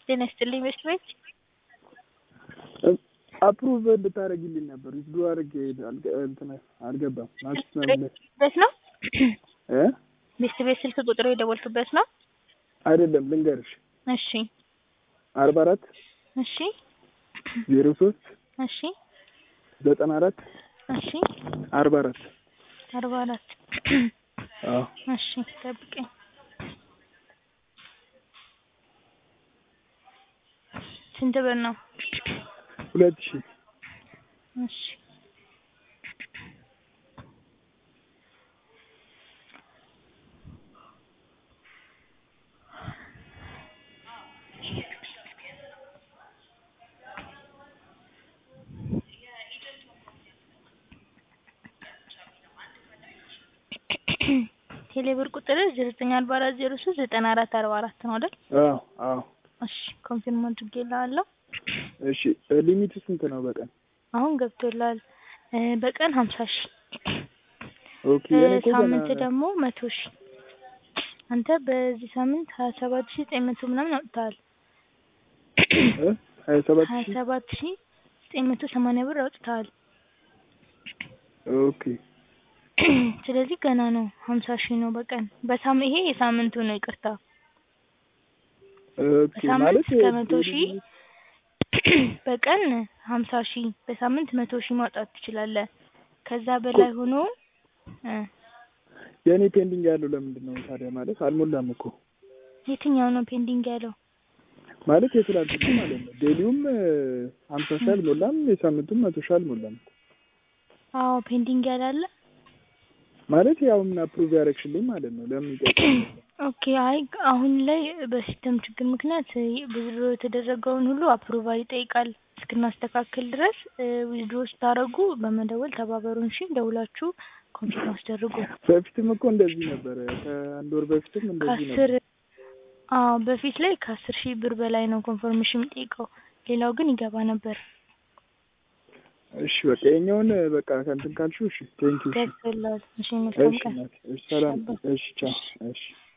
ጤና ይስጥልኝ ቤስት ቤት አፕሩቭ እንድታደርጊልኝ ነበር ዊዝድሮ አድርጌ አልገ- እንትን አልገባም ማለት ነው ቤት ነው እ ቤስት ቤት ስልክ ቁጥሩ የደወልኩበት ነው። አይደለም ልንገርሽ እሺ አርባ አራት እሺ ዜሮ ሶስት እሺ ዘጠና አራት እሺ አርባ አራት አርባ አራት አዎ እሺ ጠብቀኝ። ስንት ብር ነው? ሁለት ሺህ እሺ ቴሌብር ቁጥር ዘጠኝ አርባ አራት ዜሮ ሶስት ዘጠና አራት አርባ አራት ነው አይደል? አዎ አዎ እሺ ኮንፊርም አድርጌልሃለሁ። እሺ ሊሚቱ ስንት ነው በቀን አሁን ገብቶላል። እ በቀን ሀምሳ ሺህ ኦኬ የኔ እኮ ገና ሳምንት ደግሞ መቶ ሺህ አንተ በዚህ ሳምንት ሀያ ሰባት ሺህ ዘጠኝ መቶ ምናምን አውጥተሃል። እ ሀያ ሰባት ሀያ ሺህ ሰባት ሺህ ዘጠኝ መቶ ሰማንያ ብር አውጥተሃል። ኦኬ ስለዚህ ገና ነው ሀምሳ ሺህ ነው በቀን በሳም ይሄ የሳምንቱ ነው ይቅርታ ኦኬ በሳምንት ማለት እስከ መቶ ሺህ በቀን ሀምሳ ሺህ በሳምንት መቶ ሺህ ማውጣት ትችላለህ። ከዛ በላይ ሆኖ እ የእኔ ፔንዲንግ ያለው ለምንድን ነው ታዲያ? ማለት አልሞላም እኮ የትኛው ነው ፔንዲንግ ያለው? ማለት የትላንትና ማለት ነው። ዴሊውም ሀምሳ ሺህ አልሞላም፣ የሳምንቱም መቶ ሺህ አልሞላም አዎ ፔንዲንግ ያላለ ማለት ያው ምን አፕሩቭ ያደረግሽልኝ ማለት ነው። ለምን ይጠይቃል? ኦኬ አይ አሁን ላይ በሲስተም ችግር ምክንያት ዊዝድሮ የተደረገውን ሁሉ አፕሩቫል ይጠይቃል። እስክናስተካክል ድረስ ዊዝድሮ ስታደርጉ በመደወል ተባበሩን። እሺ ደውላችሁ ኮንፊርም አስደርጉ። በፊትም እኮ እንደዚህ ነበረ። ከአንድ ወር በፊትም እንደዚህ ከአስር ነበር። አዎ በፊት ላይ ከአስር ሺህ ብር በላይ ነው ኮንፈርሜሽን የሚጠይቀው። ሌላው ግን ይገባ ነበር። እሺ በቃ የኛውን በቃ ከእንትን ካልሽው እሺ ቴንኪው። እሺ ገብቶላል። እሺ መልካም እሺ ቀን። እናቴ፣ እሺ ሰላም፣ እሺ ቻው፣ እሺ